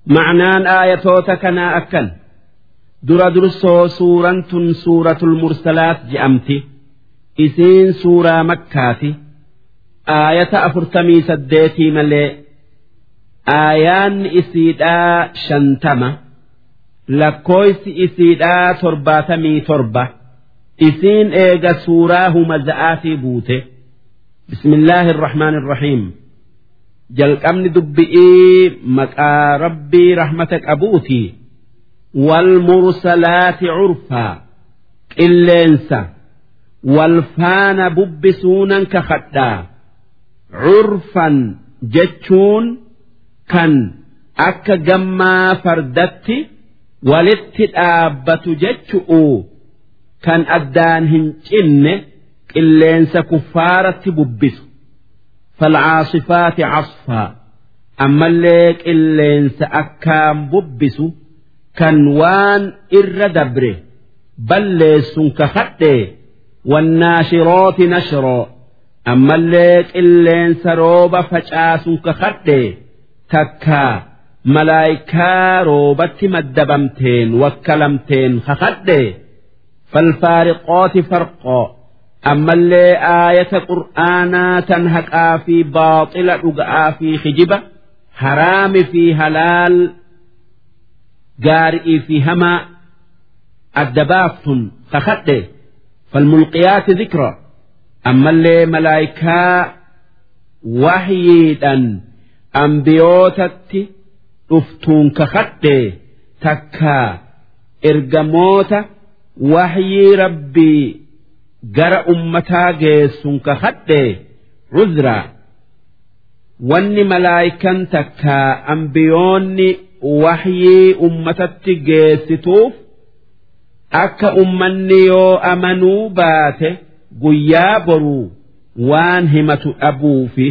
معنaan aayatoota kanaa akkan dura dursoo suuraan tun suuratul mursalaat je'amti isiin suuraa makkaati aayata afurtamii saddeetii malee aayaanni isiidhaa shantama lakkooysi isiidhaa torbaatamii torba isiin eega suuraa humaza'aatii buute bismillaahi irrahmaan irrahiim jalqabni dubbi'ii maqaa rabbii rahmata qabuuti والمرسلات عرفا قلينسا والفان ببسونا كخدا عرفا جتشون كان أكا جما فردت ولت الآبة جتشؤو كان أدان هنجن قلينسا كفارة ببسو فالعاصفات عصفا أما اللي قلينسا أكام ببسو kan waan irra dabre balleessun kakadhe wannaashirooti nashroo ammallee qilleensa rooba facaasun kakadhe takka malaayikaa roobatti maddabamteen wakkalamteen kakadhe falfaariqooti farqoo ammallee aayata qur'aanaa tan haqaa fi baaxila dhuga'aa fi hijiba haraami fi halaal gaarii fi hamaa adda baaftun kakadhe falmulqiyaati dhikra ammallee malaayikaa wahyiidhan ambiyootatti dhuftuun kakadhe takka ergamoota wahyii rabbii gara ummataa geessun kakadhe cudraa wanni malaayikan takka ambiyoonni wahyii ummatatti geessituuf akka ummanni yoo amanuu baate guyyaa boruu waan himatu dhabuufi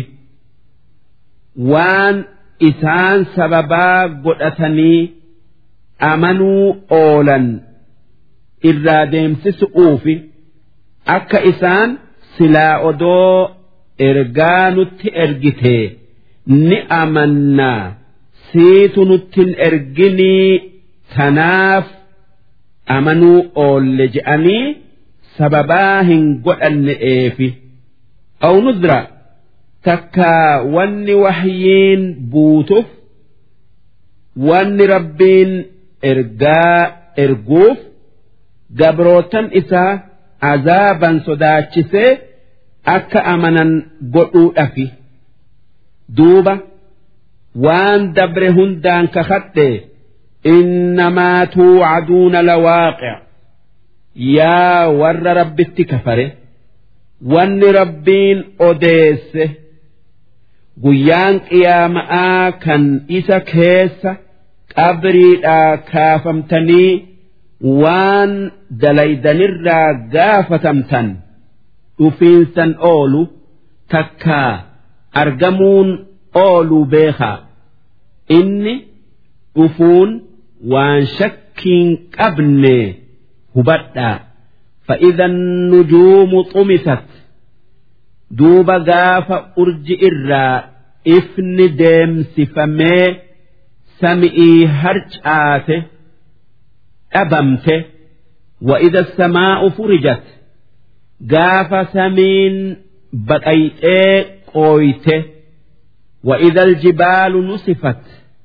waan isaan sababaa godhatanii amanuu oolan irraa deemsisu'uufi akka isaan silaa odoo ergaa nutti ergite ni amannaa. siitu nuttin erginii tanaaf amanuu oolle je'anii sababaa hin godhanne eefi aw nudra takka wanni wahyiin buutuuf wanni rabbiin ergaa erguuf gabrootan isaa azaaban sodaachisee akka amanan godhuudhafi duuba. waan dabre hundaan kakadhe innamaa tuucaduuna lawaaqic yaa warra rabbitti kafare wanni rabbiin odeesse guyyaan qiyaama'aa kan isa keessa qabriidhaa kaafamtanii waan dalaydanirraa gaafatamtan dhufiinsan oolu takkaa argamuun ooluu beekaa inni dhufuun waan shakkiin qabne hubadhaa فإذا النجوم طمست دوب غاف أرج إرا إفن ديم سفمي سمئي هرج آته أبمته وإذا السماء فرجت غاف سمين بقيت قويته وإذا الجبال نصفت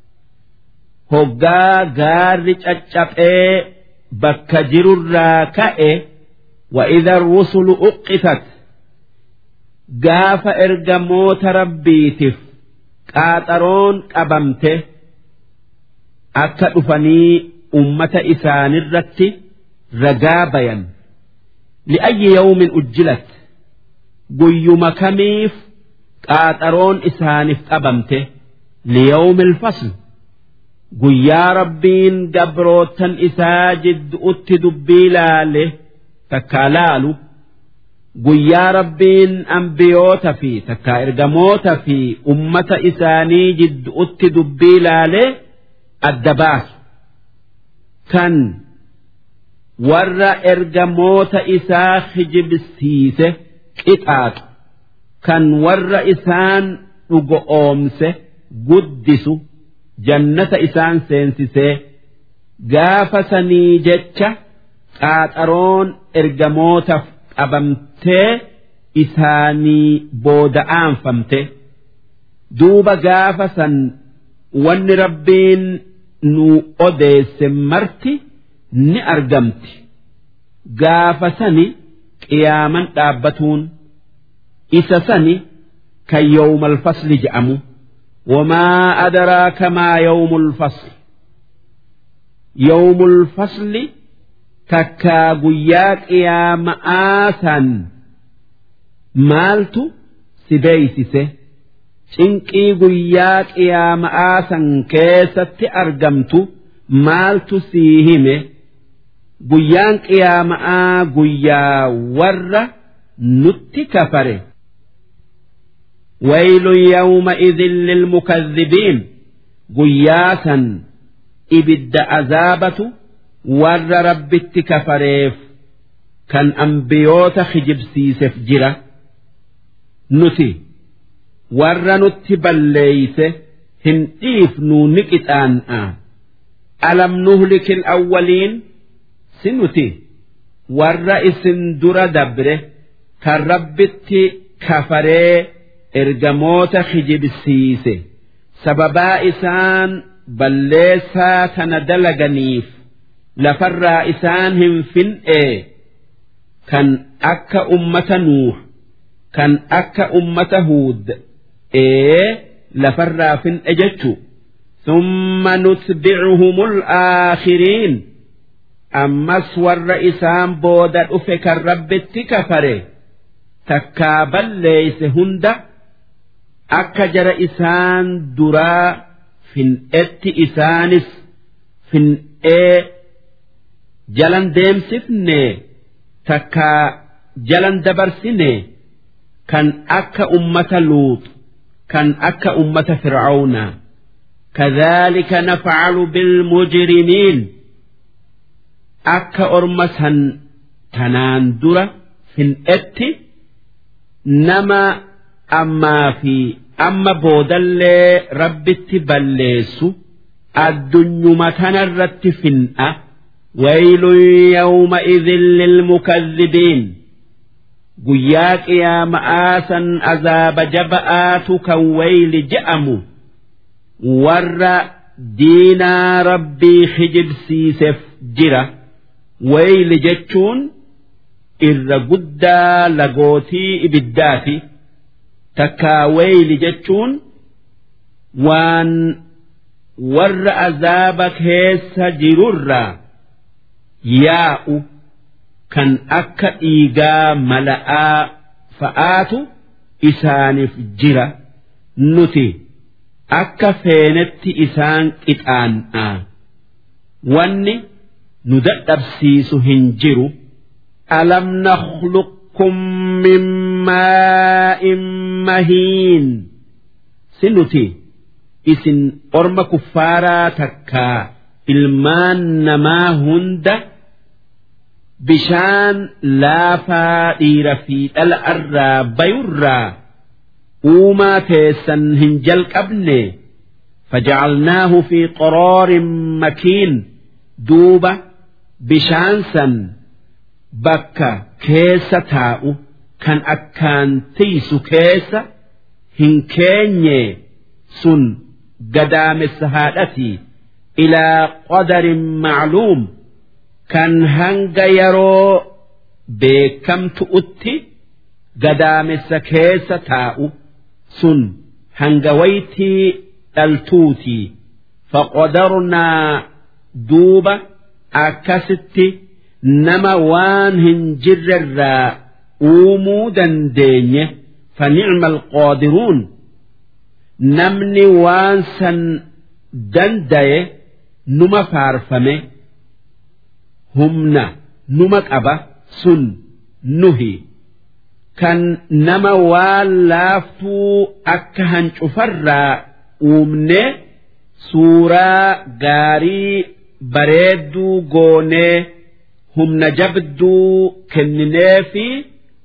هقا غار تشابئ بك جر الراكئ وإذا الرسل أقفت قاف إرجموت ربيتف قاطرون قبمته أكا أفني أمة إسان الرت رقابيا لأي يوم أجلت قيم كميف qaaxaroon isaaniif qabamte liyawmi fasl guyyaa rabbiin gabrootan isaa jidduutti dubbii laale takkaa laalu guyyaa rabbiin ambiyoota fi takkaa ergamoota fi ummata isaanii jidduutti dubbii laale adda baasu kan warra ergamoota isaa hijibsiise qixaaxu kan warra isaan dhugo oomse guddisu jannata isaan seensisee gaafa sanii jecha qaaxaroon ergamootaaf qabamtee isaanii booda'aanfamte duuba gaafa san wanni rabbiin nu odeesse marti ni argamti gaafa sani qiyaaman dhaabbatuun isa sani kan yawmal fasli je'amu wamaa adraaka maa yawmul fasli yawmul fasli takkaa guyyaa qiyaama'aa san maaltu si beeysise cinqii guyyaa qiyaama'aa san keessatti argamtu maaltu sii hime guyyaan qiyaama'aa guyyaa warra nutti kafare ويل يومئذ للمكذبين قياسا إبد عذابة ور رب كفريف كان أنبيوت خجب سيسف جرة نتي ور نتي بليس هنئيف نونك آن ألم نهلك الأولين سنتي ور اسم در دبره كالربت كفريه ergamoota kijibsiise sababaa isaan balleessaa tana dalaganiif lafarraa isaan hin fin'e kan akka ummata nuuh kan akka ummata huud ee lafarraa fin'e jechu ثم نتبعهم الآخرين أمس ور إسام بودا أفك الرب التكفري تكابل ليس هند akka jara isaan duraa fin'etti isaanis fin'ee jalan deemsifne takka jalan dabarsine kan akka ummata luut kan akka ummata fir'auna كذلك نفعل بالمجرمين أكا أرمسا تناندرة فنئت نما ammaa fi amma boodallee rabbitti balleessu addunyuma tanarratti fin'a waylun yawma idhin lilmukadhibiin guyyaa qiyaama'aa san azaaba jaba'aatu kan wayli je'amu warra diinaa rabbii hijibsiiseef jira wayli jechuun irra guddaa lagootii ibiddaati. takkaa wayli jechuun waan warra azaaba keessa jirurraa yaa'u kan akka dhiigaa mala'aa fa'aatu isaaniif jira nuti akka feenetti isaan qixaan'a wanni nu dadhabsiisu hin jiru alam nakhluq لكم من ماء مهين سنتي إسن أرم كفارا تكا إلمان نما هند بشان لافا إير في الأرى بيرا وما تيسن هنجل قبني فجعلناه في قرار مكين دوبة بشان سن bakka keessa taa'u kan akkaan tiisu keessa hin keenye sun gadaamessa haadhati ilaa qadarin macluum kan hanga yeroo beekamtu'utti gadaamessa keessa taa'u sun hanga waytii dhaltuuti faqadarnaa duuba akkasitti nama waan hin jirrerraa uumuu dandeenye فنعم القادرون namni waan san dandaye numa faarfame humna numa qaba sun nuhi kan nama waan laaftuu akka hancufarraa uumne suuraa gaarii bareedduu goonee humna jabduu kenninee fi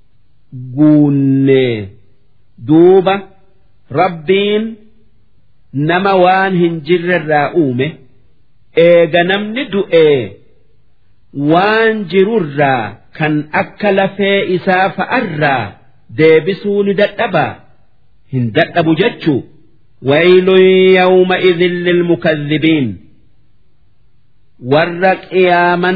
guunnee duuba rabbiin nama waan hin jirrerraa uume eega namni du'ee waan jirurraa kan akka lafee isaa fa'arraa deebisuu ni dadhabaa hin dadhabu jechuu waylun yawma idhin lilmukadhibiin warra qiyaaman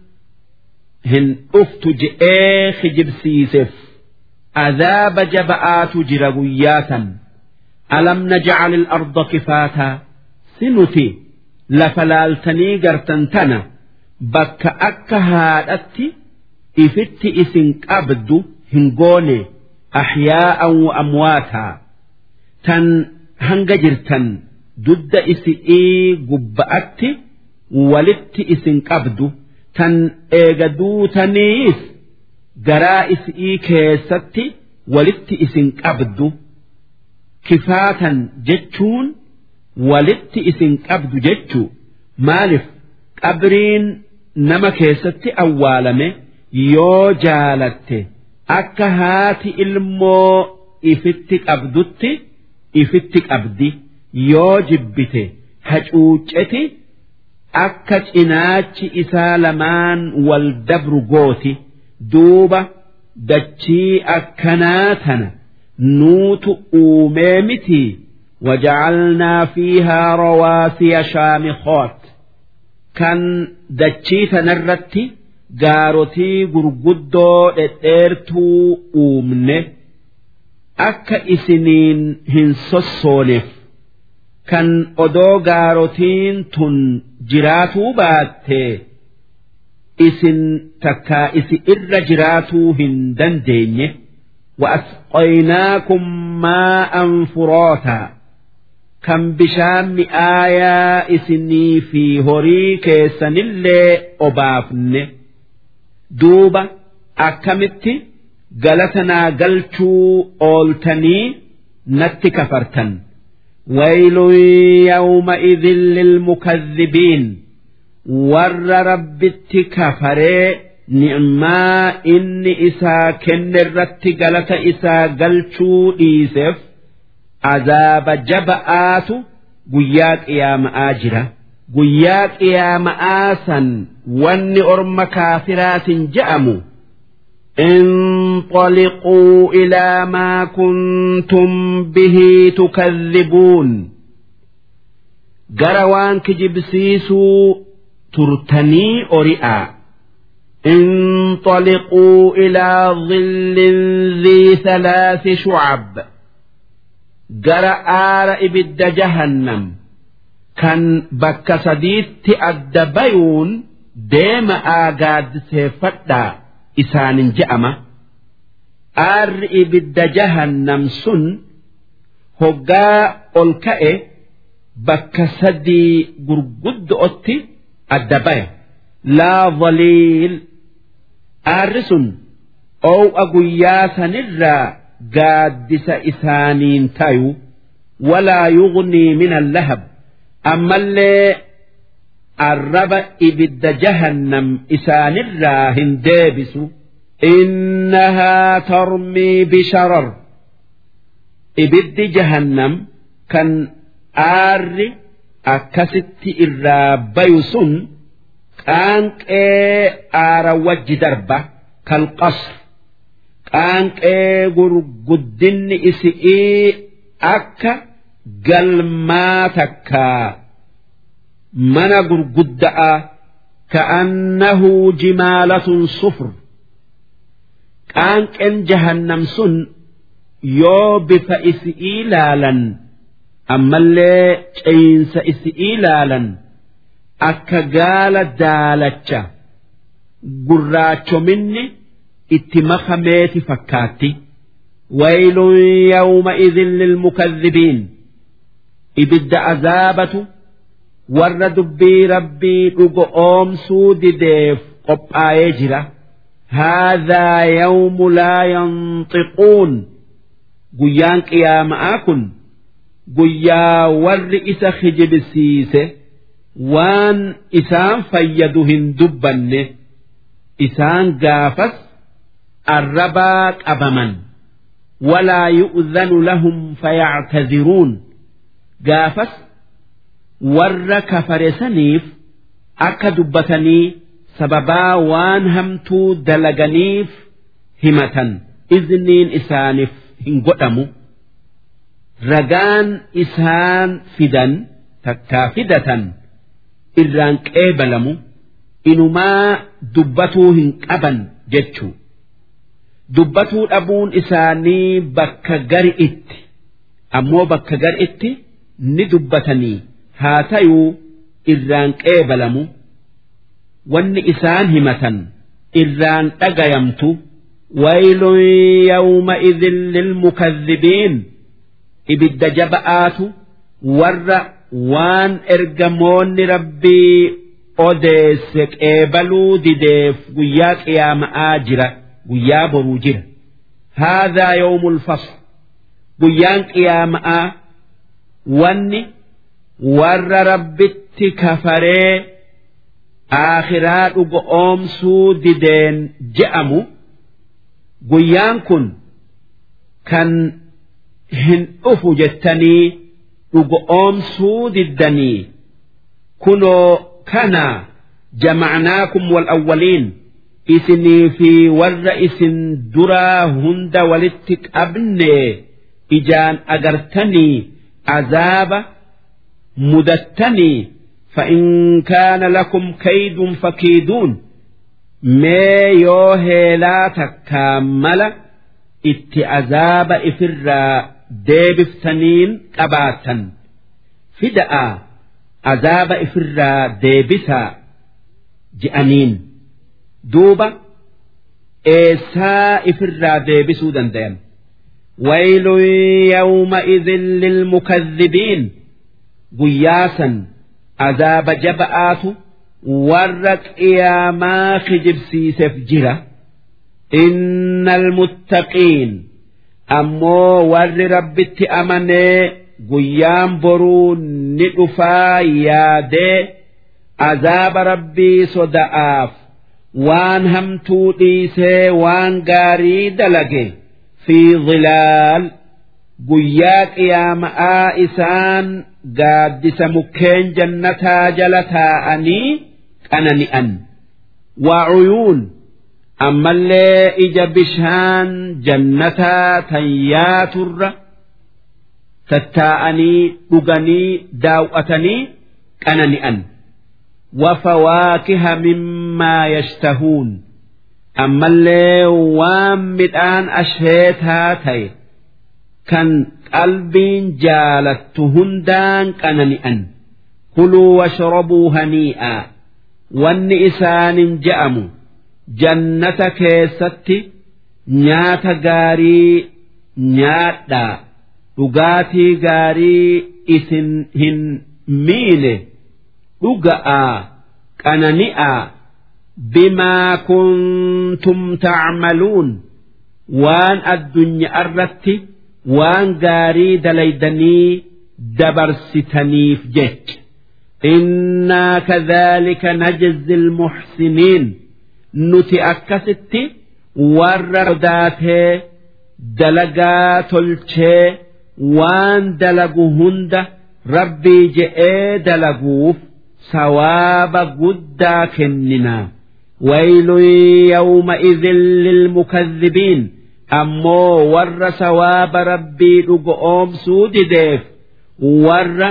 hin dhuftu je'ee kijibsiiseef عذاب جبآت جرغياتا ألم نجعل الأرض كفاتا سنتي لفلالتني قرتنتنا بك أكا هادتي إفت إسن أبد هنقوني أحياء وأمواتا تن هنجرتن ضد إسئي قبأتي ولت إسن أبد تن إيقدو تنيس garaa isii keessatti walitti isin qabdu kifaatan jechuun walitti isin qabdu jechuu maaliif qabriin nama keessatti awwaalame yoo jaalatte akka haati ilmoo ifitti qabdutti ifitti qabdi yoo jibbite hacuucceti akka cinaachi isaa lamaan wal dabru gooti. duuba dachii akkanaa tana nuutu uumee miti وجعلنا فيها رواسي شامخات كان دچيتا نرتي جارتي غرغدو دديرتو أومنه أكا إسنين هنسوسونف كان أدو جارتين تن جراتو باتي isin takkaa isi irra jiraatuu hin dandeenye وأسقيناكم ماء فراتا كم بشام آية إسني في هوري كيسن اللي أبافن دوبا أكمت قلتنا قلتو أولتني نت كفرتن ويل يومئذ للمكذبين warra rabbitti kafaree ni'maa inni isaa kenne irratti galata isaa galchuu dhiiseef azaaba jaba'aatu guyyaa qiyaama'aa jira guyyaa qiyaama'aa san wanni orma kaafiraatin je'amu انطلقوا إلى ما كنتم به تكذبون قروان كجبسيسوا ترتني أرئا انطلقوا إلى ظل ذي ثلاث شعب جرى آر إبد جهنم كان بك سديت الدبيون ديم آقاد سيفتا إسان جأمة آر إبد جهنم سن هقا ألكأ بك سدي قرقد أتي الدبايا لا ظليل آرسن أو أقوياسا نرى قادس إسانين تايو ولا يغني من اللهب أما اللي الرب إبد جهنم إسان الرا هندابس إنها ترمي بشرر إبد جهنم كان آرّ akkasitti irraa bayu sun qaanqee aara wajji darba kalqasr qaanqee gurguddinni isi'ii akka galmaa takkaa mana gurgudda'a ka'annahu jimaalatun sufr qaanqeen jahannam sun yoo bifa isi'ii laalan ammallee ceyinsa isi ilaalan akka gaala daalacha gurraachominni itti makameeti fakkaatti waylun yawma'idhin lilmukadhibiin ibidda azaabatu warra dubbii rabbii dhugo oomsuu dideef qophaa'ee jira هذا يوم لا ينطقون guyyaan qiyaama'aa kun guyyaa warri isa kijibsiise waan isaan fayyadu hin dubbanne isaan gaafas arrabaa qabaman walaa yu'zanu lahum fayactaziruun gaafas warra kafare saniif akka dubbatanii sababaa waan hamtuu dalaganiif himatan izniin isaaniif hin godhamu ragaan isaan fidan takkaa fidatan irraan qeebalamu inumaa dubbatuu hin qaban jechuu dubbatuu dhabuun isaanii bakka gari itti ammoo bakka gari itti ni dubbatanii haa tayuu irraan qeebalamu wanni isaan himatan irraan dhagayamtu waylun yawma'idhin lilmukadhibiin ibidda jaba'aatu warra waan ergamoonni rabbii odeesse qeebaluu dideef guyyaa qiyaama'aa jira guyyaa boruu jira haadhaa yawmul fasl guyyaan qiyaama'aa wanni warra rabbitti kafaree aakhiraa dhuga oomsuu dideen je'amu guyyaan kun kan hin dhufu jettanii dhuga oomsuu diddanii kunoo kana jamacnaakum wal awwaliin isinii fi warra isin duraa hunda walitti qabne ijaan agartanii azaaba mudattanii فإن كان لكم كيد فكيدون ما يوهي تكامل ات عذاب إفرا ديبفتنين قباتا فدأ عذاب إفرا ديبسا جأنين دوبا إيسا إفرا ديبسو دندين ويل يومئذ للمكذبين قياسا azaaba jaba'aatu warra qiyaamaa kijibsiiseef jira inna almuttaqiin ammoo warri rabbitti amanee guyyaan boruu ni dhufaa yaadee azaaba rabbii soda'aaf waan hamtuu dhiisee waan gaarii dalage fi zilaal guyyaa qiyaama'aa isaan gaaddisa mukkeen jannataa jala taa'anii qanani'an waa cuyuun ammallee ija bishaan jannataa tan yaaturra tattaa'anii dhuganii daawwatanii qanani'an وفواكه مما يشتهون أما اللي وام مدان أشهيتها تي كان qalbiin jaalattu hundaan qanani'an kuluu washrabuu hanii'aa wanni isaanin je'amu jannata keessatti nyaata gaarii nyaadhaa dhugaatii gaarii isin hin miine dhuga'aa qanani'aa bimaa kuntum tacmaluun waan addunyaa irratti waan gaarii dalaydanii dabarsitaniif jecha innaa kadhaalika najzi almuxsiniin nuti akkasitti warra sodaatee dalagaa tolchee waan dalagu hunda rabbii je'ee dalaguuf sawaaba guddaa kenninaa ويل يومئذ للمكذبين ammoo warra sawaaba rabbii dhugoomsuu dideef warra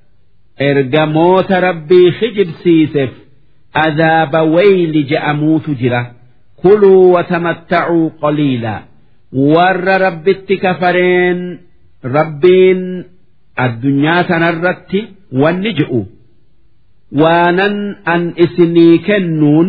ergamoota rabbii kijibsiiseef azaaba wayli je'amuutu jira kuluu watamattacuu qaliilaa warra rabbitti kafareen rabbiin addunyaa tanarratti wanni je'u waanan an isinii kennuun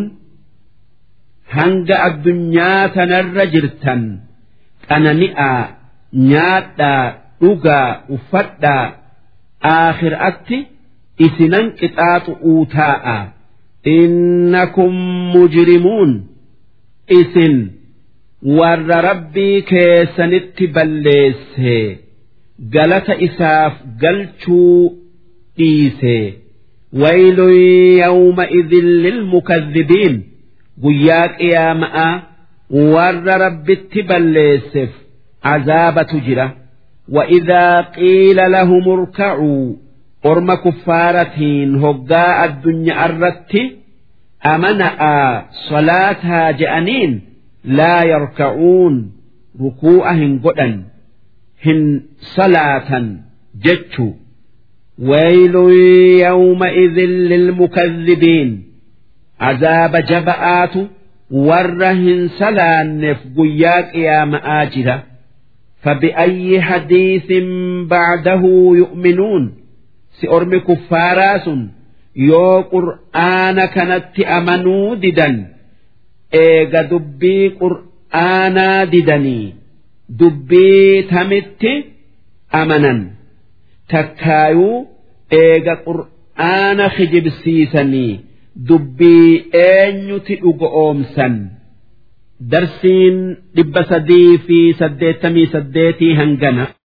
hanga addunyaa tanarra jirtan qanani'aa nyaadhaa dhugaa uffadhaa aakhiraatti isinan qixaaxu'uu taa'a innakum mujrimuun isin warra rabbii keessanitti balleesse galata isaaf galchuu dhiise waylun yawma'idhin lilmukadhibiin guyyaa qiyaama'aa warra rabbitti balleesseef azaabatu jira وإذا قيل لهم اركعوا أرم كفارتين هقاء الدنيا أردت أمنأ صلاتها جأنين لا يركعون ركوعهن قدا هن صلاة جتشو ويل يومئذ للمكذبين عذاب جبآت ورهن سلان قياك يا مآجرة فبأي حديث بعده يؤمنون سأرمي كفاراس يو قرآن كانت أمنوا ددا إيغا دبي قرآنا ددني دبي تمت أمنا takkaayuu eega qur'aana kijibsiisanii dubbii eenyuti dhugo oomsan darsiin dhibba sadii fi saddeettamii saddeetii hangana